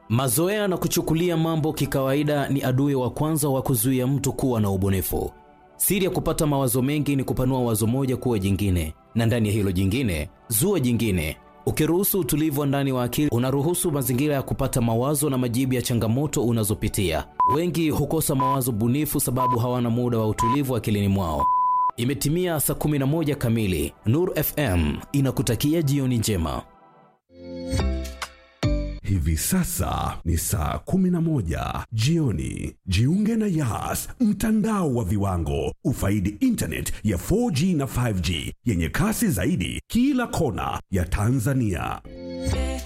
Mazoea na kuchukulia mambo kikawaida ni adui wa kwanza wa kuzuia mtu kuwa na ubunifu. Siri ya kupata mawazo mengi ni kupanua wazo moja kuwa jingine, na ndani ya hilo jingine zua jingine. Ukiruhusu utulivu wa ndani wa akili, unaruhusu mazingira ya kupata mawazo na majibu ya changamoto unazopitia. Wengi hukosa mawazo bunifu sababu hawana muda wa utulivu akilini mwao. Imetimia saa 11 kamili. Nuru FM inakutakia jioni njema. Hivi sasa ni saa 11 jioni. Jiunge na Yas, mtandao wa viwango. Ufaidi internet ya 4G na 5G yenye kasi zaidi kila kona ya Tanzania.